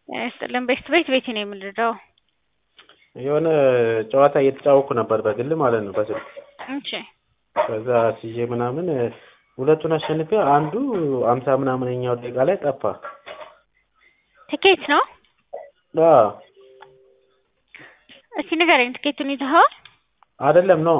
ጤና ይስጥልን ቤት ቤት ቤቴ ነው የምንረዳው። የሆነ ጨዋታ እየተጫወኩ ነበር በግል ማለት ነው በስልክ እሺ ከዛ ስዬ ምናምን ሁለቱን አሸንፌ አንዱ አምሳ ምናምንኛው ደቂቃ ላይ ጠፋ። ትኬት ነው? አዎ እስቲ ንገረኝ፣ ትኬቱን ይዘኸዋል? አይደለም ነው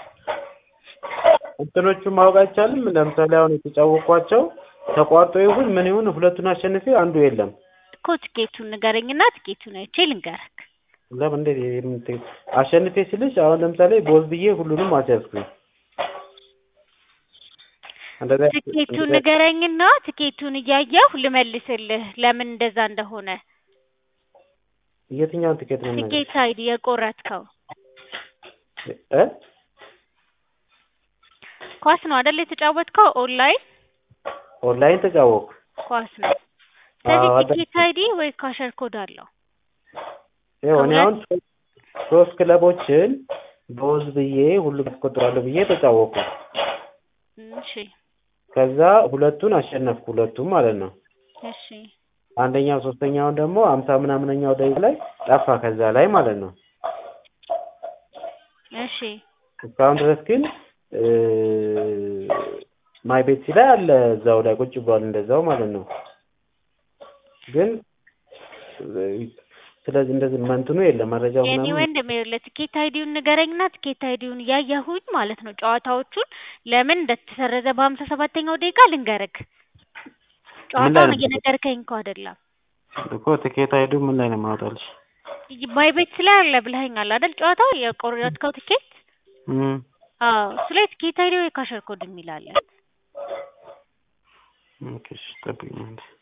እንትኖቹን ማወቅ አይቻልም። ለምሳሌ አሁን የተጫወኳቸው ተቋርጦ ይሁን ምን ይሁን ሁለቱን አሸንፌ አንዱ የለም። እኮ ትኬቱን ንገረኝና ትኬቱን አይቼ ልንገርክ። ለምን እንዴት የምት አሸንፌ ስልሽ አሁን ለምሳሌ ቦዝ ብዬ ሁሉንም አስያዝኩኝ። እንደዛ ትኬቱን ንገረኝና ትኬቱን እያየሁ ልመልስልህ ለምን እንደዛ እንደሆነ። የትኛውን ትኬት ነው የምነግርሽ? ትኬት አይዲ የቆረጥከው እ ኳስ ነው አይደል የተጫወትከው? ኦንላይን ኦንላይን ተጫወኩ። ኳስ ነው። ስለዚህ አዎ፣ ትኬት አይዲ ወይ ካሸር ኮድ አለው። ይኸው እኔ አሁን ሶስት ክለቦችን ቦዝ ብዬ ሁሉም አስቆጥራለሁ ብዬ ተጫወኩ። እሺ ከዛ ሁለቱን አሸነፍኩ፣ ሁለቱም ማለት ነው። እሺ አንደኛው ሶስተኛውን ደግሞ አምሳ ምናምነኛው ደቂቃ ላይ ጠፋ ከዛ ላይ ማለት ነው። እሺ እስካሁን ድረስ ግን ማይ ቤት ላይ አለ እዛው ላይ ቁጭ ብሏል እንደዛው ማለት ነው። ግን ስለዚህ እንደዚህ መንትኑ የለም መረጃው የኔ ምናምን ወንድም ይኸውልህ ትኬት አይዲውን ንገረኝና ትኬት አይዲውን እያየሁኝ ማለት ነው ጨዋታዎቹን ለምን እንደተሰረዘ በሀምሳ ሰባተኛው ደቂቃ ልንገርክ። ጨዋታውን ነው? እየነገርከኝ እኮ አይደለም። እኮ ትኬት አይዱ ምን ላይ ነው የማወጣልሽ? ማይ ቤት ላይ አለ ብለኸኛል አይደል? ጨዋታው የቆረጥከው ትኬት እም አዎ፣ እሱ ላይ ትኬት አይዲ ወይ ካሸር ኮድ የሚል አለ። ኦኬ እሺ፣ ጠብቂኝ አንዴ